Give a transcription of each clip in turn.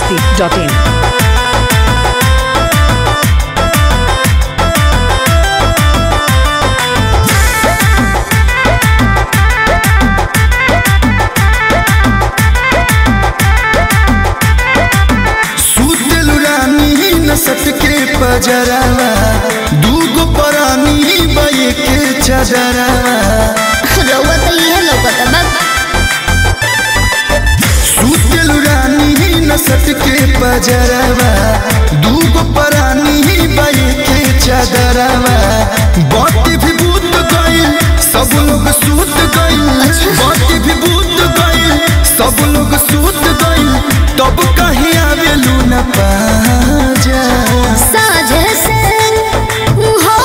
masti.in. सुतलु रानी नसत के पजरावा दूगो परानी बये के चदरावा रउआ तो इहे लौकता बा सुतलु रानी नसत के पजरावा दूगो परानी बये के चदरावा बात भी भूत गइल सब लोग सूत गइल बात भी भूत गइल सब लोग सूत गइल तब कहीं आवेलू न पाजा साझे से हो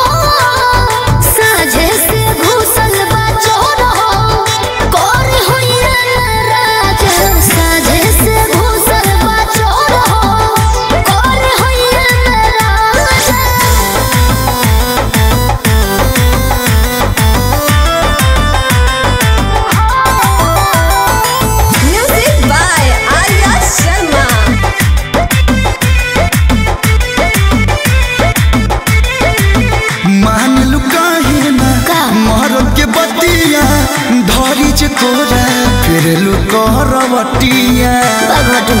साझे से घुसल बा चोर हो कौन होइया नाराज साझे से घुसल बा चोर हो कौन होइया नाराज Music by Arya Sharma. मान लू काहे ना का? मरल के बतिया धरी जे तोरा फिर लू करवटिया बाघटू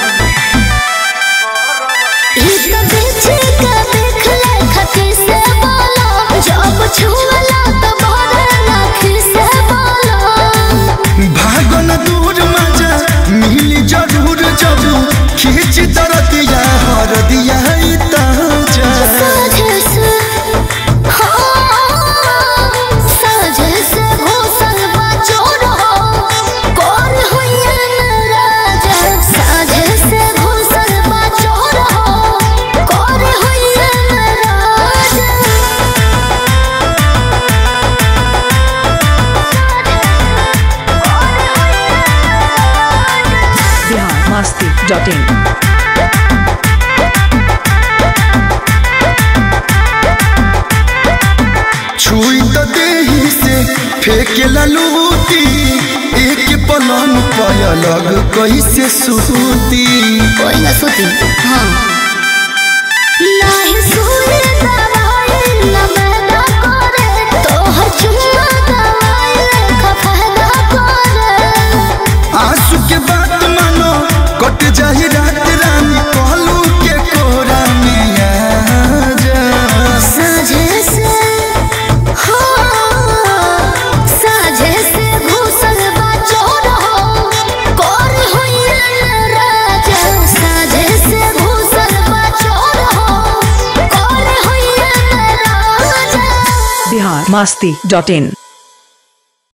ई तो पीछे का देख ले खती से बोलो जब छुअला तो भरे लाखी से बोलो भागो न दूर मजा मिली जरूर जब खींच दरदिया हर दिया ई ताजा साझे से हो साझे से घुसल बा चोर हो कौन होइया नाराज साझे से घुसल बा चोर हो कौन होइया नाराज Bihar masti.in. छुई तो देही से फेंके लूटी एक पलंग पर अलग कैसे सूती कोई ना सुती हाँ नाही सुने दवाई न मैदा करे तोहर चुम्मा दवाई लेखा फायदा करे आंसू के बात मानो कट जाही रात रानी कहलू के कोरा में आ जा साझे से हो साझे से घुसल बा चोर हो कौन होइया नाराज साझे से घुसल बा चोर हो कौन होइया नाराज Bihar masti.in.